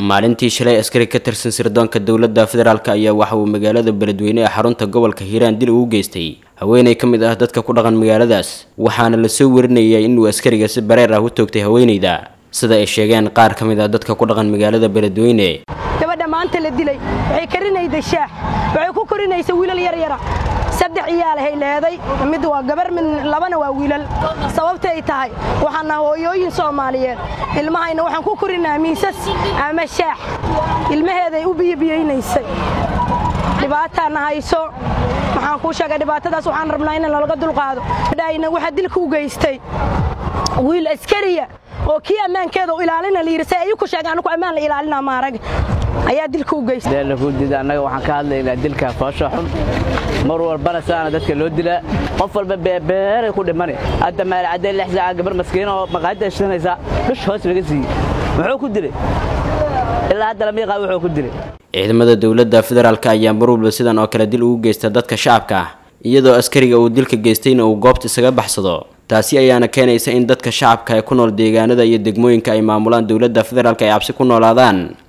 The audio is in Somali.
maalintii shalay askari ka tirsan sirdoonka dowladda federaalk ayaa waxa uu magaalada beledweyne ee xarunta gobolka hiiraan dil ugu geystay haweeney ka mid ah dadka ku dhaqan magaaladaas waxaana lasoo warinayay inuu askariga si bareer ah u toogtay haweeneyda sida ay sheegeen qaar ka mid ah dadka ku dhaqan magaalada beledweyne gabadha maanta la dilay waxay karinayday shaax waxay ku korinaysa wiilal yaryara saddex iyaalahay leeday mid waa gabar mid labana waa wiilal sababta ay tahay waxaana hooyooyin soomaaliyeed ilmahayna waxaan ku korinaa miisas ama shaax ilmaheeday u biyobiyaynaysay dhibaataana hayso waxaan kuu sheegay dhibaatadaas waxaan rabnaa in lalaga dulqaado dhayna waxaa dilka u geystay wiil askariya oo kii ammaankeeda u ilaalina layidhi say ayuu ku sheegay anigu ammaan la ilaalina maarag ayaa dilka u geystay deelakudida annaga waxaan ka hadlaynaa dilka foosha xun mar walbana saana dadka loo dilaa qof walba beebeeray ku dhimani hadda maalcadday lix saaca gabar maskiin oo maqaayadda shidanaysa dhush hoos laga siiyey muxuu ku dilay ilaa hadda lama yaqaan wuxuu ku dilay ciidamada dowladda federaalk ayaa mar walba sidan oo kale dil ugu geysta dadka shacabka ah iyadoo askariga uu dilka geystayna uu goobta isaga baxsado taasi ayaana keenaysa in dadka shacabka ee ku nool deegaanada iyo degmooyinka ay maamulaan dowladda federaalk ay cabsi ku noolaadaan